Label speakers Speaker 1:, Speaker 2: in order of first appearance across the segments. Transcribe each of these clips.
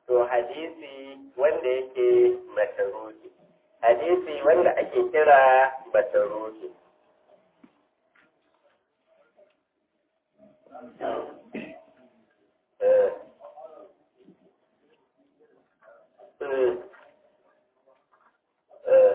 Speaker 1: to hadisi wanda yake mataruki hadisi wanda ake kira mataruki eh eh eh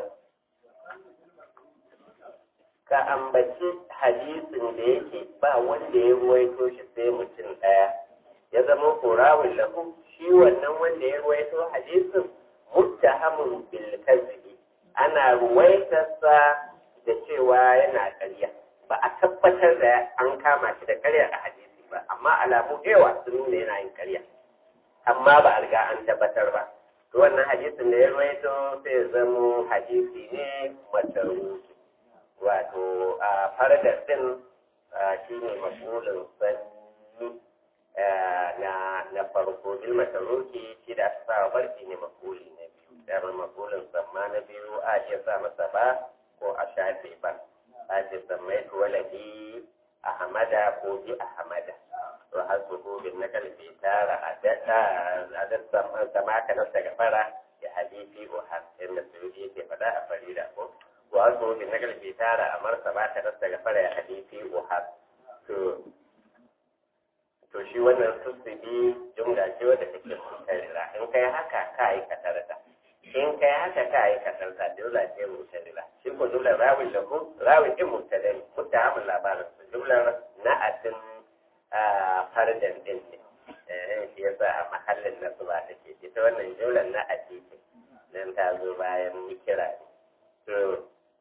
Speaker 1: ka ambaci hadisin da yake ba wanda ya ruwaito shi sai mutum ɗaya ya zama kurawun lahu shi wannan wanda ya ruwaito hadisin muttahamun bil kadhibi ana ruwaitarsa da cewa yana ƙarya ba a tabbatar da an kama shi da ƙarya a hadisi ba amma alamu yawa sun nuna yana yin ƙarya amma ba a riga an tabbatar ba to wannan hadisin da ya ruwaito sai ya zamo hadisi ne mataruki wato a faradar din shi ne makulin sanni na na farko bil mataruki shi da aka sa barki ne makuli na biyu dama makulin samma na biyu a iya sa masa ba ko a shafe ba a ce sammai waladi ahmada ko bi ahmada to har su bin na kalbi tara a data a data sama ka nasa gafara ya hadisi ko har inda su yi ke fada a farida ko wato bin na kalbi tara a marsa ba ta nasa gafara ya hadisi ko har to to shi wannan sussubi jumla ce wadda take mutarira in kai haka ka yi katarta in kai haka ka yi katarta jumla ce mutarira shi ko jumlar rawin da ku rawin din mutadari mutahamin labarin su jumlar na'atin fardan din ne eh shi yasa a mahallin nasu ba take ita wannan jumlar na'ati ce nan ta zo bayan kira ne to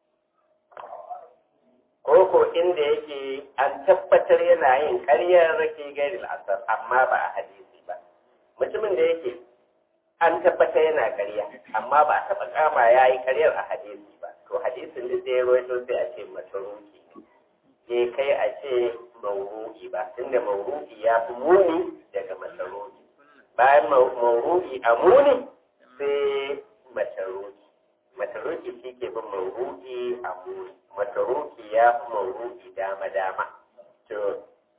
Speaker 1: koko inda yake an tabbatar yana yin ƙaryar rake gairi al'asar amma ba a hadisi ba mutumin da yake an tabbatar yana ƙarya amma ba a taɓa kama ya yi ƙaryar a hadisi ba to hadisin da ya rawaito sai a ce mataruki ne kai a ce mauru'i ba tunda mauru'i ya fi muni daga mataruki bayan mauru'i a muni sai mataruki mataruki shi ke bin mauru'i a muni mataruki ya fi mauru'i dama-dama to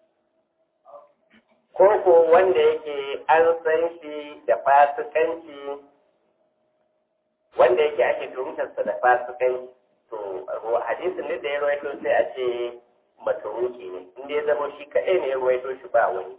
Speaker 1: koko wanda yake an san shi da fasikanci wanda yake ake tuhumtarsa da fasikanci to hadisin da ya rawaito sai a ce mataruki ne inda ya zama shi kaɗai ne ya rawaito shi ba wani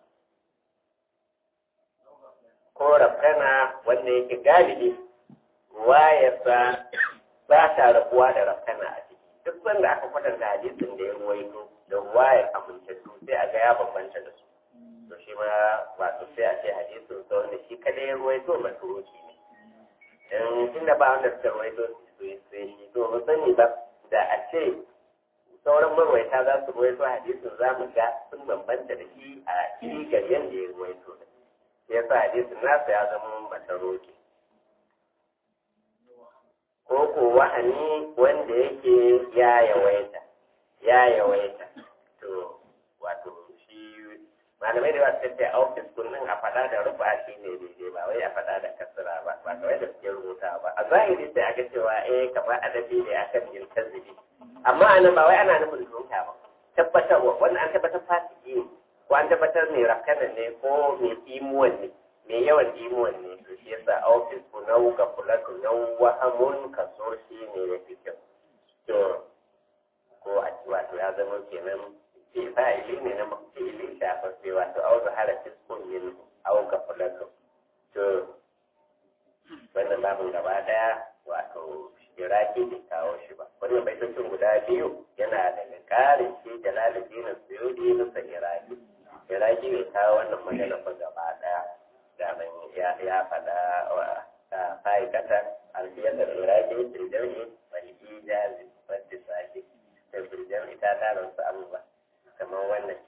Speaker 1: ko rafkana wanda yake galibi wayarsa ba ta rabuwa da rafkana a ciki duk sanda aka kwatanta hadisin da ya ruwaito da wayar amintattu sai a ga ya bambanta da su to shi ma wato sai a ce hadisin sa wanda shi kada ya ruwaito maturoki ne dan tunda ba wanda suka ruwaito su sai shi to ba sani ba da a ce sauran marwaita za su ruwaito hadisin za mu ga sun bambanta da shi a cigar yadda ya ruwaito ya sa hadisin nasa ya zama mataroki ko ko wahani wanda yake ya yawaita ya yawaita to wato shi malamai da wasu tafiya a ofis kullum a faɗa da rufa shi ne daidai ba wai a faɗa da kasira ba ba kawai da suke rubuta ba a zahiri sai aka cewa eh kamar adabi ne akan yin tazibi amma anan ba wai ana nufin rubuta ba tabbatarwa wannan an tabbatar fasiki ne ko an tabbatar mai rakanan ne ko mai imuwan ne mai yawan imuwan ne to shi yasa a ofis ku nau ka kula ku nau wahamun kaso shi ne ya fi kyau to ko a ci wato ya zama kenan ke fa'ili ne na mafili shafaffe wato au zahara fiskun yin au ka kula ku to wannan babin gaba daya wato iraki bai kawo shi ba wannan baitocin guda biyu yana daga karin shi jalaluddin suyudi nusa iraki iraki bai kawo wannan magana ba gaba daya daman ya ya faɗa wa fa'ikata alfiyar da iraki firjani wani ijazi wadda sake da firjani ta tara wasu abubuwa kamar wannan